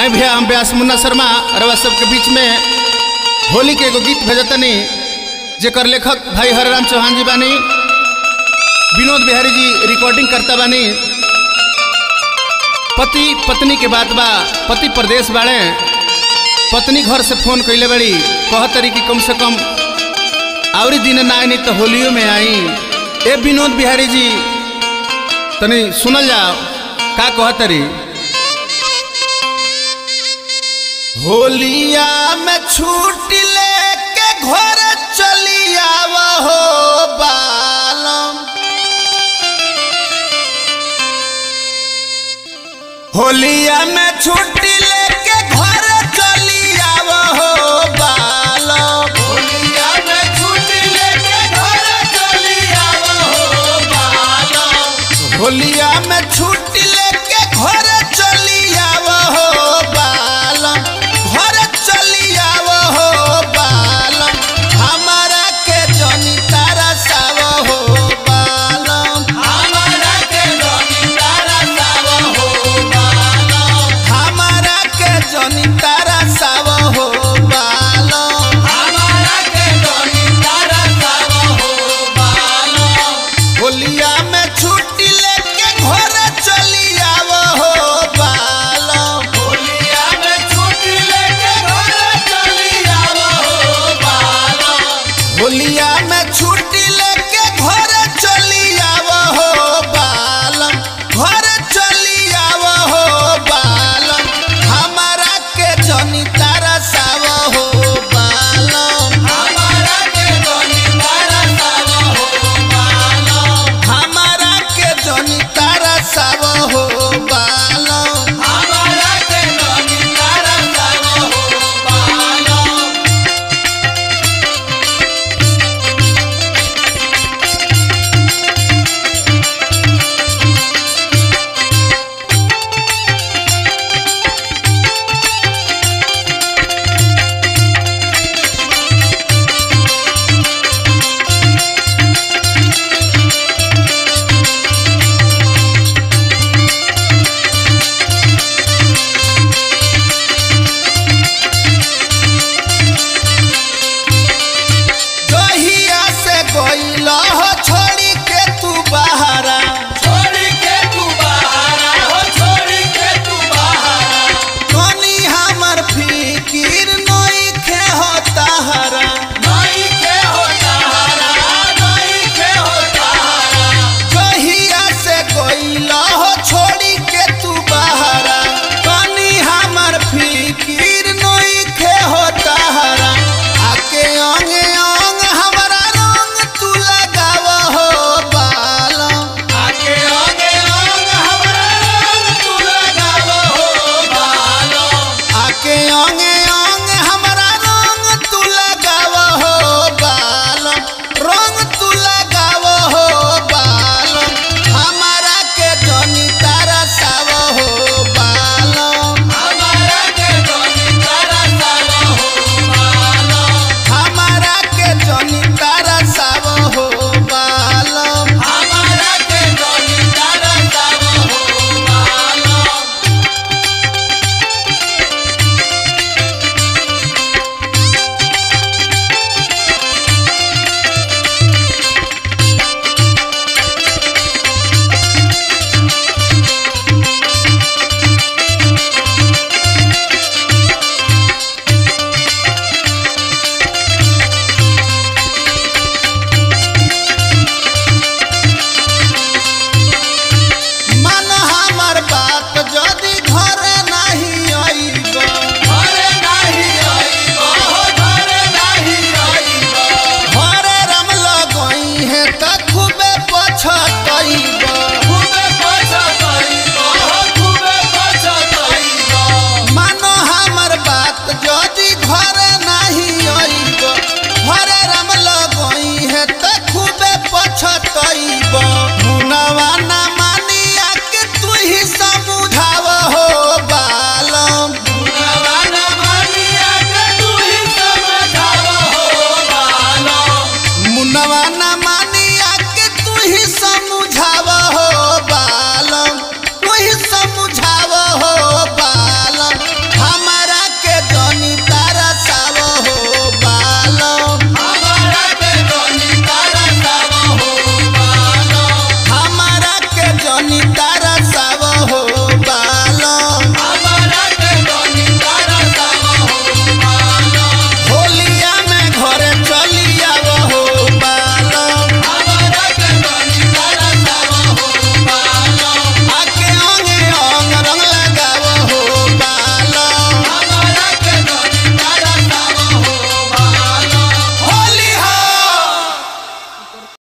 आई भैया हम व्यास मुन्ना शर्मा रवा सबके बीच में होली के एगो गीत भेजतनी जेकर लेखक भाई हरराम चौहान जी बानी विनोद बिहारी जी रिकॉर्डिंग करता बानी पति पत्नी के बात बा पति प्रदेश बाड़े पत्नी घर से फोन कैले बड़ी कहतरी कि कम से कम आवरी दिन ना आई तो होलियो में आई ए विनोद बिहारी जी तनी सुनल जाओ का कहतरी होलिया में छूट लेके घर चली आव हो बालम होलिया में छुट्टी लेके घर